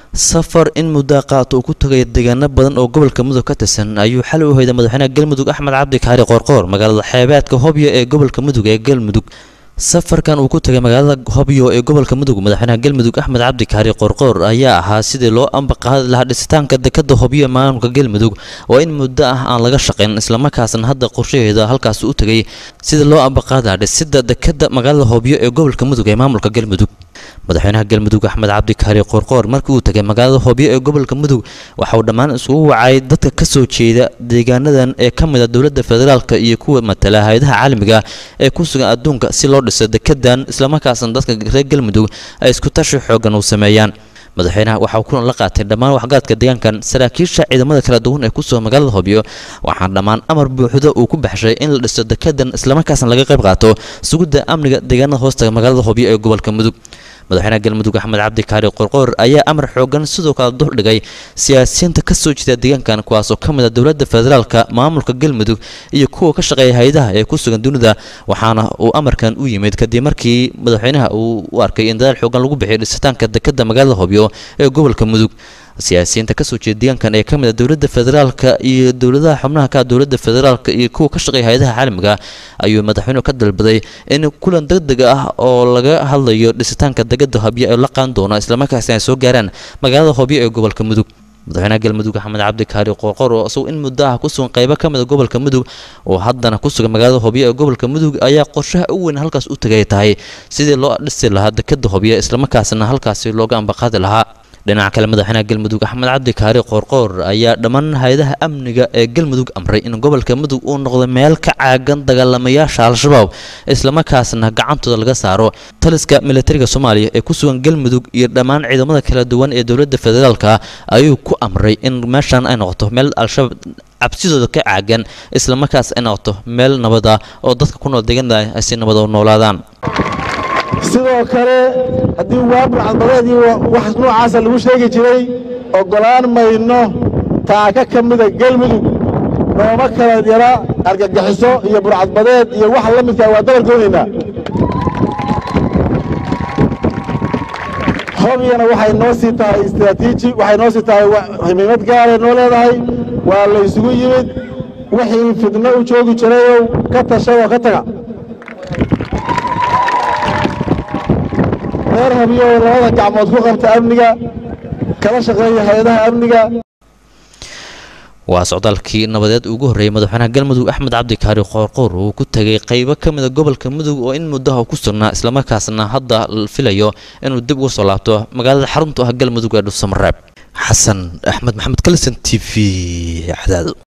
safar in muddaa qaato uu ku tagaya deegaano badan oo gobolka mudug ka tirsan ayuu xal u hoyday madaxweynaha galmudug axmed cabdi kaari qoorqoor magaalada xeebeedka hobyo ee gobolka mudug ee galmudug safarkan uu ku tagay magaalada hobyo ee gobolka mudug madaxweynaha galmudug axmed cabdi kaari qoorqoor ayaa ahaa sidii loo ambaqaadi lahaa dhisitaanka dekada hobyo ee maamulka galmudug oo in muddo ah aan laga shaqayn islamarkaasna hadda qorshaheeda halkaas u tagay sidii loo ambaqaadi lahaa dhisida dekada magaalada hobyo ee gobolka mudug ee maamulka galmudug madaxweynaha galmudug axmed cabdi kaari qoorqoor markii uu tagay magaalada hobyo ee gobolka mudug waxa uu dhammaan isugu wacay dadka ka soo jeeda deegaanadan ee ka mid a dowladda federaalka iyo kuwa matala hay-adaha caalamiga ee ku sugan adduunka si loo dhiso dekedan islamarkaasna dadka reer galmudug ay isku tashi xoogan u sameeyaan madaxweynaha waxaa kulan la qaatay dhammaan waxgaradka deegaankan saraakiisha ciidamada kala duwan ee kusoo magaalada hobyo waxaana dhammaan amar buuxda uu ku baxshay in la dhiso dekedan islamarkaasna laga qayb qaato sugidda amniga deegaanada hoostaga magaalada hobyo ee gobolka mudug madaxweynaha galmudug axmed cabdi kaari qorqoor ayaa amar xoogan sidoo kale duldhigay siyaasiyiinta ka soo jeeda deegaankan kuwaasoo ka mid a dowladda federaalka maamulka galmudug iyo kuwa ka shaqeeya hay-adaha ee ku sugan dunida waxaana uu amarkan u yimid kadib markii madaxweynaha uu u arkay in dadaal xoogan lagu bixiyo dhisitaanka dekada magaalada hobyo ee gobolka mudug siyaasiyiinta kasoo jeeda deegaankan ee ka mid a dowladda federaalka iyo dowladaha xubnaha ka dowladda federaalka iyo kuwa ka shaqeeya hay-adaha caalamiga ayuu madaxweynuhu ka dalbaday in kulan degdeg ah oo laga hadlayo dhisitaanka degada hobyo ee la qaan doono islamarkaasina ay soo gaaraan magaalada hobyo ee gobolka mudug madaxweynaha galmudug axmed cabdi kaari qoorqoor oo isagoo in muddo ah ku sugan qaybo ka mid a gobolka mudug oo haddana ku sugan magaalada hobyo ee gobolka mudug ayaa qorshaha u weyn halkaas u tagay tahay sidii loo dhisi lahaa dekada hobyo islamarkaasna halkaasi looga ambaqaadi lahaa dhinaca kale madaxweynaha galmudug axmed cabdi kaari qoorqoor ayaa dhammaan hay-adaha amniga ee galmudug amray in gobolka mudug uu noqdo meel ka caagan dagaalamayaasha al-shabaab islamarkaasna gacantooda laga saaro taliska militariga soomaaliya ee ku sugan galmudug iyo dhammaan ciidamada kala duwan ee dowladda federaalka ayuu ku amray in meeshan ay noqoto meel al-shabaab cabsidooda ka caagan islamarkaas ay noqoto meel nabada oo dadka ku nool deegaanada ay si nabada u noolaadaan sidoo kale haddii waabur cadbadeed iyo wax noocaasa lagu sheegi jiray oggolaan mayno taaka ka mida gelmudug nooma kala yara argagixiso iyo burcadbadeed iyo waxa la midkaa waa dabargoodaynaa hobyana waxay noo sii tahay istraatiiji waxay noo sii tahay himiimad gaaray noo leedahay waa laysugu yimid wixii fidno u joogi jirayow ka tasha oo ka taga reer habyo labada gacmood ku qabta amniga kala shaqeeya hay-adaha amniga waa socdaalkii nabadeed ugu horreeyay madaxweynaha galmudug axmed cabdi kaari qoorqoor uu ku tegay qaybo ka mid a gobolka mudug oo in muddaha ku sugnaa islamarkaasna hadda la filayo inuu dib uga soo laabto magaalada xaruntu ah galmudug ee dhuusamareeb xasan axmed maxamed kalison t v cadaado